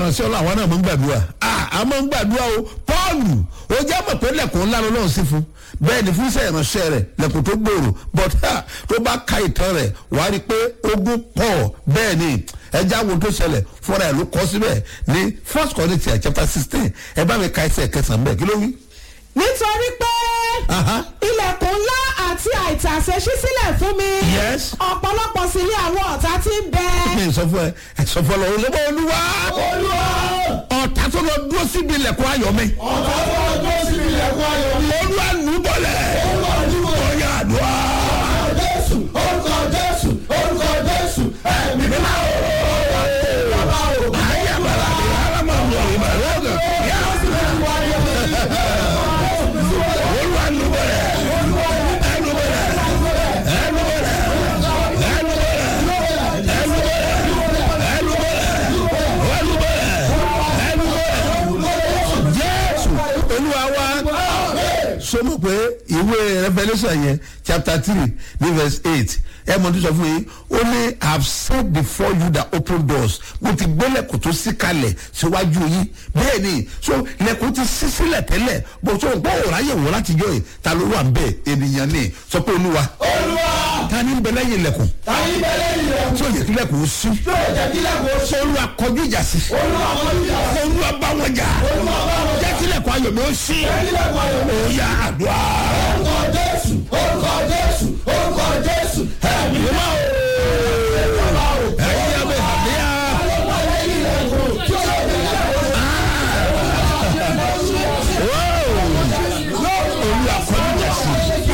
ìránṣẹ́ ọlọ́ àwọn náà mọ̀ ń gbàdúrà a mọ̀ ń gbàdúrà o pọ́ọ̀lù ó jẹ́ mọ̀ pé lẹ́kùn ńlá lọ́wọ́ sí fún bẹ́ẹ̀ ni fún iṣẹ́ ìránṣẹ́ rẹ̀ lẹ́kùn tó gbòòrò but tó bá ka ìtàn rẹ̀ wà á rí i pé ogun pọ̀ bẹ́ẹ̀ ni ẹja wo tó ṣẹlẹ̀ fúnra ẹ̀ ló kọ́ síbẹ̀ ní first Corinthians chapter sixteen ẹ bá mi ka ẹsẹ̀ kẹsàn-án bẹ́ẹ̀ kí ló wí. nítorí pé Aha. ilẹ̀kùn ńlá àti àìtàsé ṣí sílẹ̀ fún mi Yes. ọ̀pọ̀lọpọ̀ sì ni àwọn ọ̀tá tí ń bẹ mi sọ fún ẹ ẹ sọ fún ọ lọ olùbọ olúwa ọ̀tá tó lọ dúró síbi ilẹ̀kùn ayọ̀ mi olúwa nù bọ̀lẹ̀ ọ̀yà àdúrà. ayé àbàlà ni alámọ̀ ọ̀rọ̀ ìbàlẹ̀ ọ̀gàn yá. olúwa nù bọ̀lẹ̀ ẹnu bọ̀lẹ̀ ẹnu bọ̀lẹ̀ ẹnu bọ̀lẹ̀ ẹnu bọ̀lẹ̀ ẹnu bọ̀lẹ̀ ẹnu bọ̀lẹ̀ jésù olúwa wa sọmọ pé ìwé revolution yẹn chapter three ní verse eight ẹ mọ tó sọ fún yín ó ní i have set before you the open doors mo ti gbé lẹ́kùn tó ṣí kalẹ̀ síwájú yín bẹ́ẹ̀ ni so lẹ́kùn ti ṣí sílẹ̀ tẹ́lẹ̀ bó so gbọ́ òráyè wò láti jọ yìí ta ló wà ń bẹ̀ ènìyàn ni sọ pé olúwa ta ni ń bẹ lẹ́yìn lẹ́kùn tí ó yẹ kí lẹ́kùn ó ṣí olúwa kọjú ìjà sí olúwa bá wọn jà jẹ́ kí lẹ́kùn ayọ̀ mi ó ṣí ó yá àdúrà. ẹ̀yin abẹ́ àbíyá. olúwa kọjú ìjà sí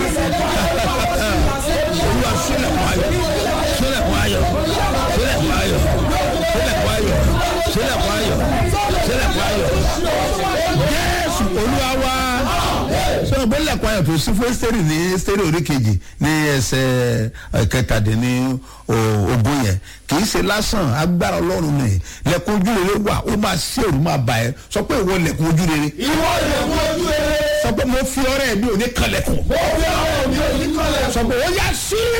olúwa sílẹ̀kùn ayọ̀ sílẹ̀kùn ayọ̀ sílẹ̀kùn ayọ̀ sílẹ̀kùn ayọ̀ sílẹ̀kùn ayọ̀ sílẹ̀kùn ayọ̀ jésù olúwa wá sọ pé lẹ́kùn ayọ̀ tó sí fún ẹ́sítẹ́rì ní ẹ́sítẹ́rì orí kejì ní ẹsẹ̀ kẹtàdínní ogún yẹn kì í ṣe lásán agbára ọlọ́run ni lẹ́kùn ojú rere wà ó máa ṣe òru máa bà ẹ́ sọ pé ìwọ lẹ́kùn ojú rere sọ pé mo fi ọrẹ mi ò ní kanlẹ̀kùn sọ pé ó yá sí